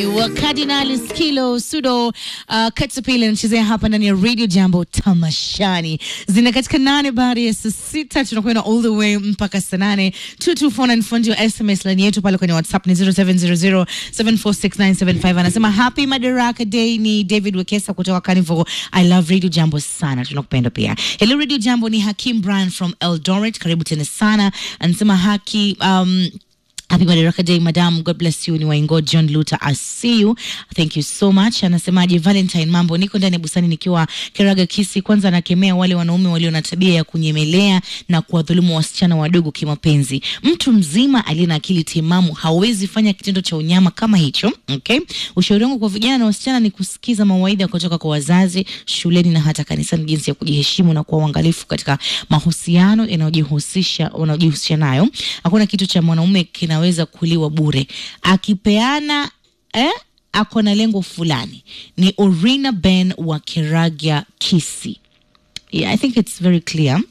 wa Cardinal Skilo Sudo uh, Katsupili anachezea hapa ndani ya Radio Jambo tamashani. Zina katika nane baada ya saa sita tunakwenda all the way mpaka saa nane. 22494 ndio SMS line yetu pale kwenye WhatsApp ni 0700746975. Anasema happy Madaraka Day. Ni David Wekesa kutoka Carnival. I love Radio Jambo sana, tunakupenda pia. Hello Radio Jambo, ni Hakim Brian from Eldoret, karibu tena sana. Anasema haki um, Happy Madaraka Day, madam. God bless you. Ni Waingo John Luther, I see you. Thank you so much. Anasemaje Valentine, mambo? Niko ndani ya bustani nikiwa Keraga Kisi. Kwanza anakemea wale wanaume walio na tabia ya kunyemelea na kuwadhulumu wasichana wadogo kimapenzi. Mtu mzima aliye na akili timamu hawezi fanya kitendo cha unyama kama hicho. Okay? Ushauri wangu kwa vijana na wasichana ni kusikiza mawaidha kutoka kwa wazazi shuleni na hata kanisani, jinsi ya kujiheshimu na kuwa uangalifu katika mahusiano yanayojihusisha unayojihusisha nayo. Hakuna kitu cha mwanaume kinaweza kuliwa bure. Akipeana eh, ako na lengo fulani. Ni Orina Ben wa Keragia Kisi. Yeah, I think it's very clear.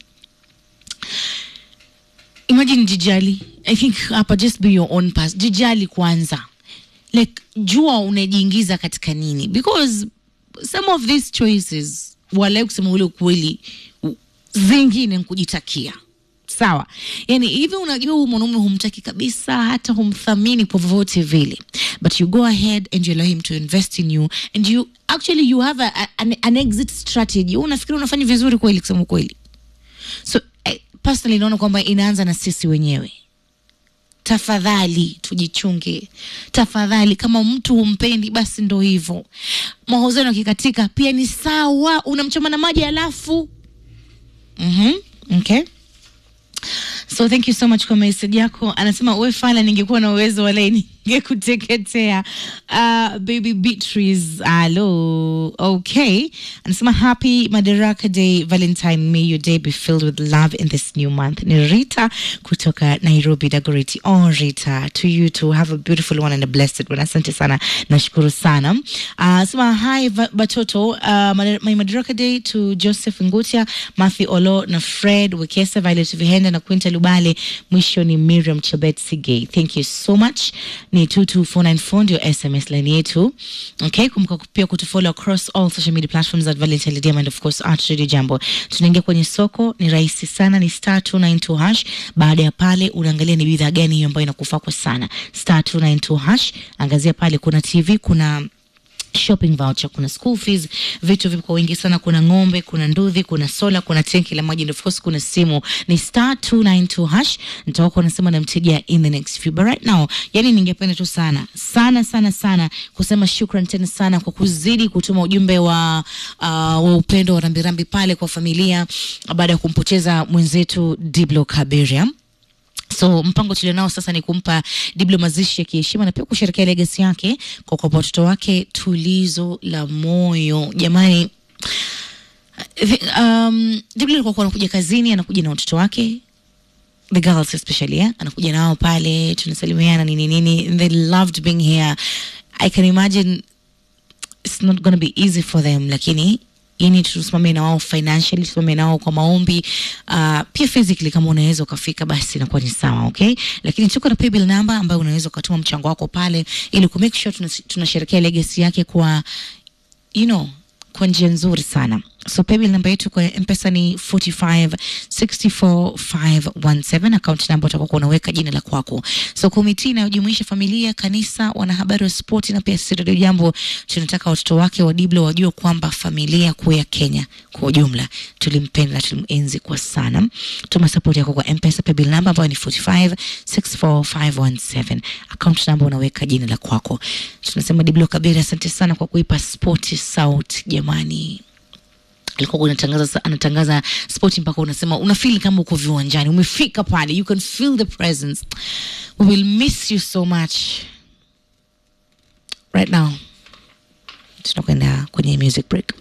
Imagine jijali. I think hapa just be your own pass. Jijali kwanza. Like jua unajiingiza katika nini because some of these choices wala kusema ule ukweli u- zingine ni kujitakia sawa yani hivi unajua huyu mwanaume humtaki kabisa hata humthamini kwa vyovyote vile but you go ahead and you allow him to invest in you and you actually you have a, a, an, an exit strategy Wewe unafikiri unafanya vizuri kweli kusema kweli so eh, personally naona kwamba inaanza na sisi wenyewe tafadhali tujichunge tafadhali kama mtu humpendi basi ndo hivyo mahusiano yakikatika pia ni sawa unamchoma na maji alafu mm-hmm. okay so thank you so much kwa message yako anasema we fala ningekuwa na uwezo wala ningekuteketea uh, baby beatrice alo okay anasema happy madaraka day valentine may your day be filled with love in this new month ni rita kutoka nairobi dagoreti oh rita to you to have a beautiful one and a blessed one asante sana nashukuru sana uh, sema hi Va- batoto uh, Madar- my madaraka day to joseph ngutia matthew olo na fred wekesa violet vihenda na quinta lubale mwisho ni miriam chebet sigay thank you so much ni 22494 ndio sms line yetu okay kumbuka pia kutufollow across all social media platforms at valentine Lydia and of course at radio jambo tunaingia kwenye soko ni rahisi sana ni star 292 hash baada ya pale unaangalia ni bidhaa gani hiyo ambayo inakufaa kwa sana star 292 hash angazia pale kuna tv kuna shopping voucher kuna school fees vitu vipo kwa wingi sana kuna ng'ombe kuna nduthi kuna sola kuna tenki la maji and of course kuna simu ni star 292 hash nitakuwa nasema na mteja in the next few but right now yani ningependa tu sana sana sana sana kusema shukran tena sana kwa kuzidi kutuma ujumbe wa uh, wa upendo wa rambirambi pale kwa familia baada ya kumpoteza mwenzetu Diblo Kaberia so mpango tulionao sasa ni kumpa Diblo mazishi ya kiheshima na pia kusherekea legacy yake kwa kuwapa watoto wake tulizo la moyo jamani the- um, Diblo alikuwa anakuja kazini anakuja na watoto wake the girls especially yeah? anakuja nao pale tunasalimiana nini nini they loved being here i can imagine it's not gonna be easy for them lakini yani tusimame na wao financially tusimame na wao kwa maombi uh, pia physically kama unaweza ukafika basi inakuwa ni sawa okay lakini tuko na paybill number ambayo unaweza ukatuma mchango wako pale ili ku make sure tunas- tunasherekea legacy yake kwa you know kwa njia nzuri sana so paybill namba yetu kwa mpesa ni 4564517 account namba utakuwa unaweka jina la kwako so komiti inayojumuisha familia kanisa wanahabari wa spoti na pia sisi Radio jambo tunataka watoto wake wa diblo wajue kwamba familia kuu ya kenya kwa ujumla tulimpenda na tulimenzi kwa sana tuma support yako kwa mpesa paybill namba ambayo ni 4564517 account namba unaweka jina la kwako tunasema diblo kabiri asante sana kwa kuipa spoti sauti jamani alikuwa unatangaza anatangaza spoti mpaka unasema unafeel kama uko viwanjani umefika pale you can feel the presence we will miss you so much right now tunakwenda kwenye music break